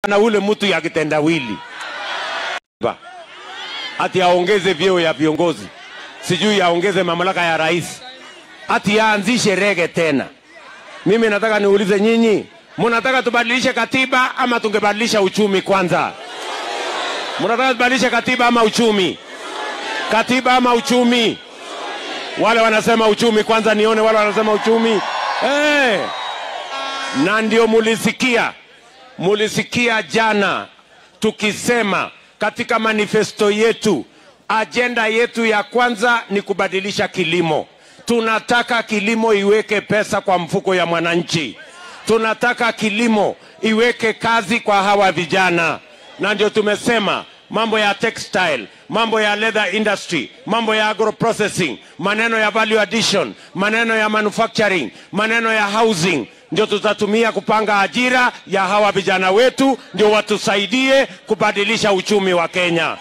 na ule mtu ya kitendawili Ba. ati aongeze vyeo ya viongozi, sijui aongeze mamlaka ya rais, ati aanzishe rege tena. Mimi nataka niulize nyinyi, mnataka tubadilishe katiba ama tungebadilisha uchumi kwanza? Mnataka tubadilishe katiba ama uchumi? Katiba ama uchumi? Wale wanasema uchumi kwanza, nione wale wanasema uchumi. Hey! Na ndio mulisikia, mulisikia jana tukisema katika manifesto yetu, ajenda yetu ya kwanza ni kubadilisha kilimo. Tunataka kilimo iweke pesa kwa mfuko ya mwananchi. Tunataka kilimo iweke kazi kwa hawa vijana, na ndio tumesema mambo ya textile, mambo ya leather industry, mambo ya agro processing, maneno ya value addition, maneno ya manufacturing, maneno ya housing ndio tutatumia kupanga ajira ya hawa vijana wetu, ndio watusaidie kubadilisha uchumi wa Kenya.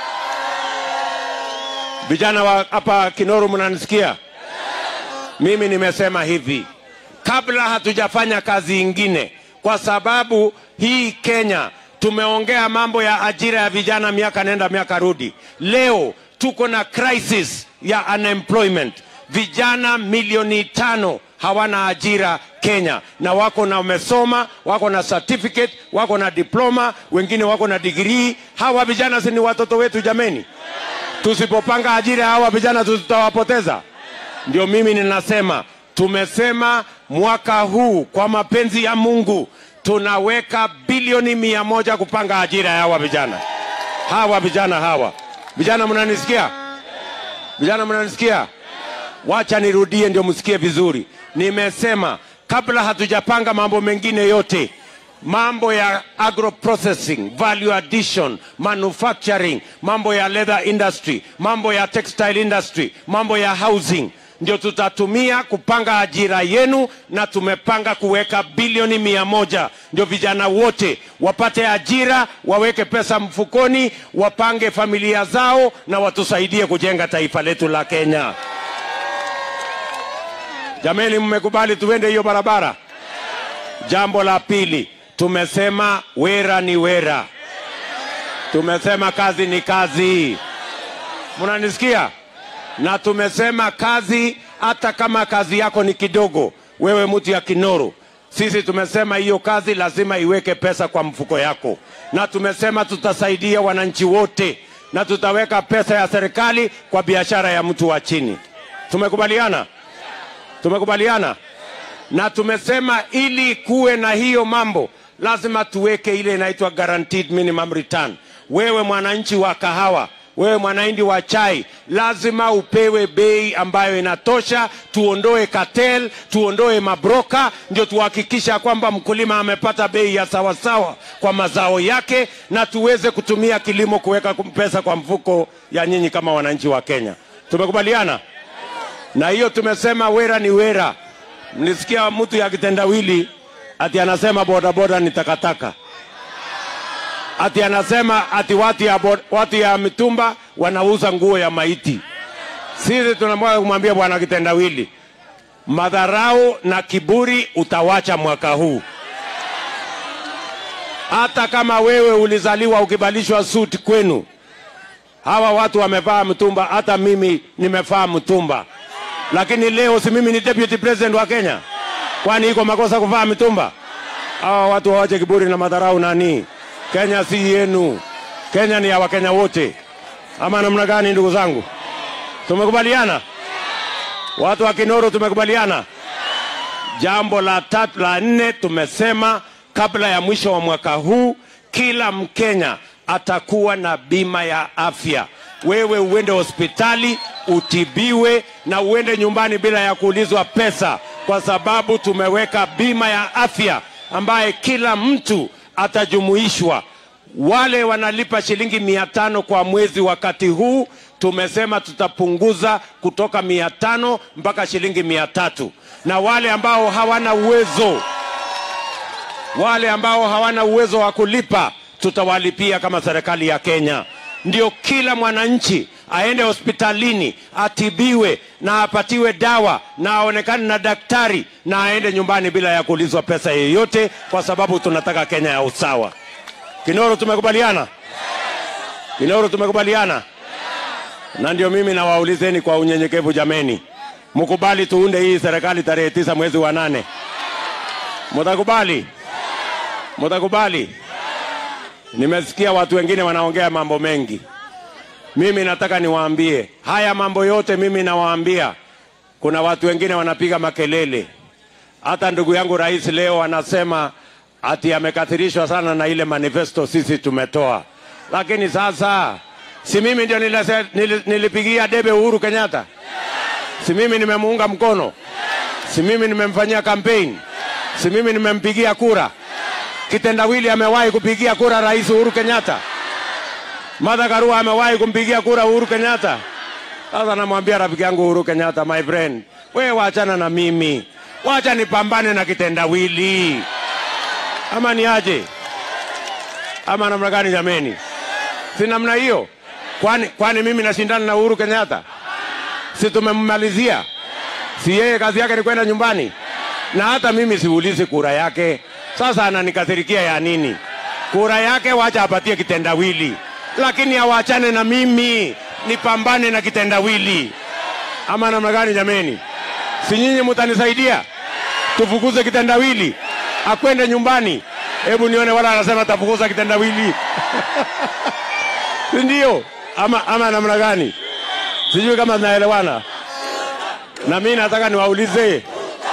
Vijana wa hapa Kinoru, mnanisikia? Mimi nimesema hivi, kabla hatujafanya kazi ingine, kwa sababu hii Kenya tumeongea mambo ya ajira ya vijana miaka nenda miaka rudi. Leo tuko na crisis ya unemployment, vijana milioni tano hawana ajira Kenya, na wako na wamesoma, wako na certificate, wako na diploma, wengine wako na degree. Hawa vijana si ni watoto wetu jameni? Tusipopanga ajira ya hawa vijana tutawapoteza. Ndio mimi ninasema, tumesema mwaka huu kwa mapenzi ya Mungu tunaweka bilioni mia moja kupanga ajira ya hawa vijana, hawa vijana hawa vijana, mnanisikia? Vijana mnanisikia? Wacha nirudie ndio msikie vizuri. Nimesema kabla hatujapanga mambo mengine yote, mambo ya agro processing, value addition, manufacturing, mambo ya leather industry, mambo ya textile industry, mambo ya housing ndio tutatumia kupanga ajira yenu, na tumepanga kuweka bilioni mia moja ndio vijana wote wapate ajira, waweke pesa mfukoni, wapange familia zao na watusaidie kujenga taifa letu la Kenya. Jameni, mmekubali tuende hiyo barabara? Jambo la pili, tumesema wera ni wera, tumesema kazi ni kazi. Mnanisikia? Na tumesema kazi, hata kama kazi yako ni kidogo, wewe mtu ya Kinoru, sisi tumesema hiyo kazi lazima iweke pesa kwa mfuko yako, na tumesema tutasaidia wananchi wote, na tutaweka pesa ya serikali kwa biashara ya mtu wa chini. Tumekubaliana? Tumekubaliana na tumesema ili kuwe na hiyo mambo lazima tuweke ile inaitwa guaranteed minimum return. Wewe mwananchi wa kahawa, wewe mwananchi wa chai, lazima upewe bei ambayo inatosha. Tuondoe cartel, tuondoe mabroka, ndio tuhakikisha kwamba mkulima amepata bei ya sawasawa kwa mazao yake, na tuweze kutumia kilimo kuweka pesa kwa mfuko ya nyinyi kama wananchi wa Kenya. Tumekubaliana? na hiyo tumesema wera ni wera. Mlisikia mtu ya kitendawili ati anasema bodaboda ni takataka, ati anasema ati watu ya, bod, watu ya mitumba wanauza nguo ya maiti. Sisi tunamwaka kumwambia bwana kitendawili, madharau na kiburi utawacha mwaka huu. Hata kama wewe ulizaliwa ukibalishwa suti kwenu, hawa watu wamevaa mtumba, hata mimi nimevaa mtumba lakini leo si mimi ni deputy president wa Kenya? Kwani iko makosa kuvaa mitumba? Hawa watu wawache kiburi na madharau. Nani? Kenya si yenu, Kenya ni ya Wakenya wote, ama namna gani? Ndugu zangu, tumekubaliana? Watu wa Kinoro tumekubaliana? Jambo la tatu la nne, tumesema kabla ya mwisho wa mwaka huu kila Mkenya atakuwa na bima ya afya. Wewe uende hospitali utibiwe na uende nyumbani bila ya kuulizwa pesa, kwa sababu tumeweka bima ya afya ambaye kila mtu atajumuishwa. Wale wanalipa shilingi mia tano kwa mwezi wakati huu, tumesema tutapunguza kutoka mia tano mpaka shilingi mia tatu na wale ambao hawana uwezo, wale ambao hawana uwezo wa kulipa tutawalipia kama serikali ya Kenya. Ndio kila mwananchi aende hospitalini atibiwe na apatiwe dawa na aonekane na daktari na aende nyumbani bila ya kuulizwa pesa yoyote, kwa sababu tunataka Kenya ya usawa. Kinoro tumekubaliana? Kinoro tumekubaliana? Na ndio mimi nawaulizeni kwa unyenyekevu jameni, mkubali tuunde hii serikali tarehe tisa mwezi wa nane. Mtakubali? Mtakubali? Nimesikia watu wengine wanaongea mambo mengi. Mimi nataka niwaambie haya mambo yote, mimi nawaambia, kuna watu wengine wanapiga makelele. Hata ndugu yangu rais leo anasema ati amekathirishwa sana na ile manifesto sisi tumetoa, lakini sasa si mimi ndio nilase- nili- nilipigia debe Uhuru Kenyatta? Si mimi nimemuunga mkono? Si mimi nimemfanyia kampeni? Si mimi nimempigia kura? Kitendawili amewahi kupigia kura rais Uhuru Kenyatta? Martha Karua amewahi kumpigia kura Uhuru Kenyatta? Sasa namwambia rafiki yangu Uhuru Kenyatta, my friend, wewe wachana na mimi, wacha nipambane na kitendawili, ama ni aje? Ama namna gani jameni? Si namna hiyo? Kwani, kwani mimi nashindana na Uhuru Kenyatta? Si tumemmalizia? Si yeye kazi yake ni kwenda nyumbani? Na hata mimi siulizi kura yake. Sasa ananikasirikia ya nini? Kura yake wacha apatie kitendawili, lakini awachane na mimi nipambane na kitendawili. Ama namna gani jameni? Si nyinyi mtanisaidia tufukuze kitendawili akwende nyumbani? Hebu nione wala anasema tafukuza kitendawili si ndio? Ama, ama namna gani? Sijui kama zinaelewana. Na mimi nataka niwaulize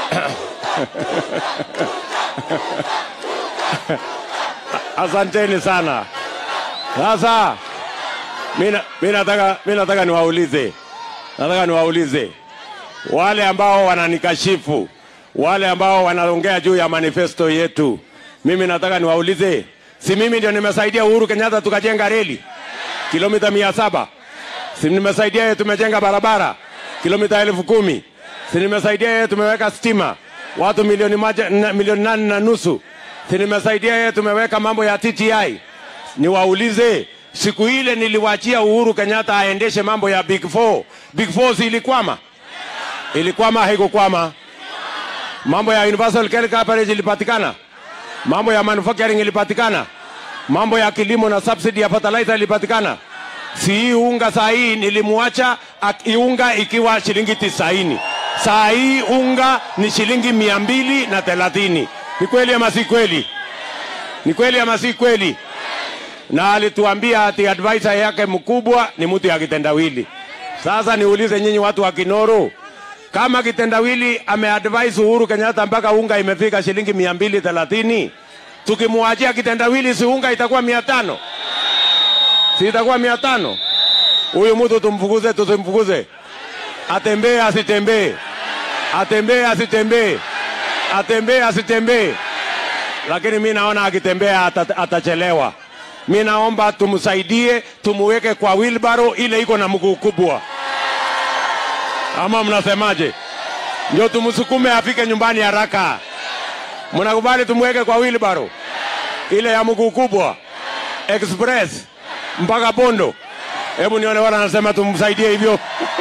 asanteni sana. Sasa mimi na- mimi nataka mimi nataka niwaulize, nataka niwaulize wale ambao wananikashifu, wale ambao wanaongea juu ya manifesto yetu, mimi nataka niwaulize, si mimi ndio nimesaidia Uhuru Kenyatta tukajenga reli kilomita mia saba? Si nimesaidia yeye tumejenga barabara kilomita elfu kumi? Si nimesaidia yeye tumeweka stima watu milioni moja, na, milioni nane na nusu? Si nimesaidia yeye tumeweka mambo ya TTI? Niwaulize, siku ile niliwaachia Uhuru Kenyatta aendeshe mambo ya Big Four. Big Four si ilikwama? Ilikwama haikukwama? Mambo ya universal care coverage ilipatikana? Mambo ya manufacturing ilipatikana? Mambo ya kilimo na subsidy ya fertilizer ilipatikana? Si hii unga saa hii nilimwacha ak- unga ikiwa shilingi tisaini. Saa hii unga ni shilingi mia mbili na thelathini. Ni kweli ama si kweli? Ni kweli ama si kweli? na alituambia ati advisor yake mkubwa ni mtu ya kitendawili. Sasa niulize nyinyi watu wa Kinoro, kama kitendawili ameadvise Uhuru Kenyatta mpaka unga imefika shilingi mia mbili thelathini, tukimwachia kitendawili si unga itakuwa mia tano? Si itakuwa mia tano? Huyu mtu tumfukuze, tusimfukuze? Atembee asitembee? Atembee asitembee? Atembee asitembee? lakini mi naona akitembea ata, atachelewa. Mi naomba tumsaidie, tumuweke kwa wilbaro ile iko na mguu kubwa, ama mnasemaje? Ndio tumsukume afike nyumbani haraka. Mnakubali tumweke kwa wilbaro ile ya mguu kubwa express mpaka Bondo? Hebu nione wala anasema tumsaidie hivyo.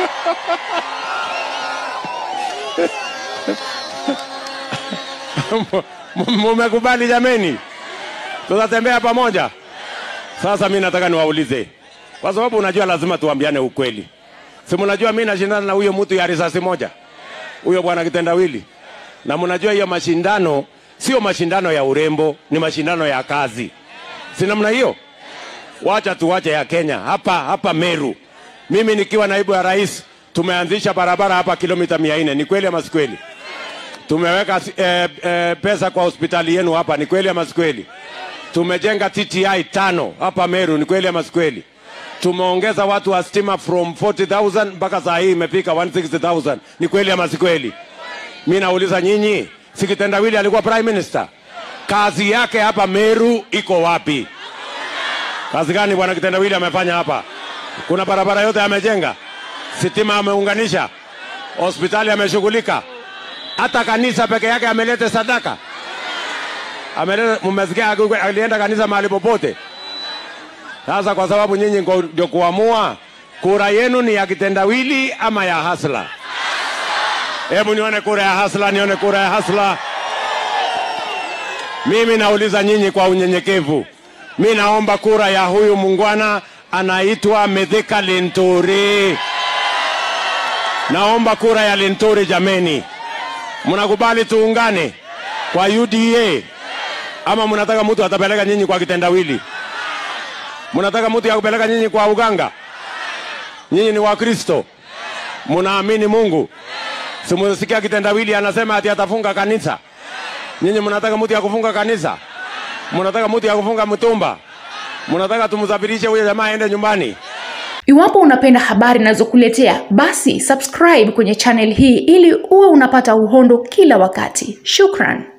Mumekubali jameni? Tutatembea pamoja. Sasa mi nataka niwaulize, kwa sababu unajua lazima tuambiane ukweli. Si mnajua mi nashindana na huyo mtu ya risasi moja, huyo bwana kitendawili, na mnajua hiyo mashindano sio mashindano ya urembo, ni mashindano ya kazi. Si namna hiyo? Wacha tuwache ya Kenya hapa hapa Meru. Mimi nikiwa naibu ya rais, tumeanzisha barabara hapa kilomita mia nne. Ni kweli ama si kweli? Tumeweka eh, eh, pesa kwa hospitali yenu hapa, ni kweli ama si kweli? Tumejenga TTI tano hapa Meru, ni kweli ama si kweli? Tumeongeza watu wa stima from 40,000 mpaka saa hii imefika 160,000, ni kweli ama si kweli? Mi nauliza nyinyi, si kitendawili alikuwa prime minister? Kazi yake hapa Meru iko wapi? Kazi gani bwana kitendawili amefanya hapa? Kuna barabara yote amejenga, sitima ameunganisha, hospitali ameshughulika, hata kanisa peke yake amelete sadaka ameleta. Mmesikia akiku- alienda kanisa mahali popote? Sasa kwa sababu nyinyi ngo- ndio kuamua, kura yenu ni ya kitendawili ama ya hasla? Hebu nione kura ya hasla, nione kura ya hasla. Mimi nauliza nyinyi kwa unyenyekevu, Mi naomba kura ya huyu mungwana anaitwa Mithika Linturi. Naomba kura ya Linturi jameni. Mnakubali tuungane kwa UDA ama mnataka mtu atapeleka nyinyi kwa kitendawili? Mnataka mtu ya kupeleka nyinyi kwa uganga? Nyinyi ni Wakristo, mnaamini Mungu. Simusikia kitendawili anasema ati atafunga kanisa. Nyinyi mnataka mtu ya kufunga kanisa? Mnataka mtu ya kufunga mtumba? Mnataka tumsafirishe huyo jamaa aende nyumbani? Iwapo unapenda habari ninazokuletea basi subscribe kwenye channel hii ili uwe unapata uhondo kila wakati. Shukran.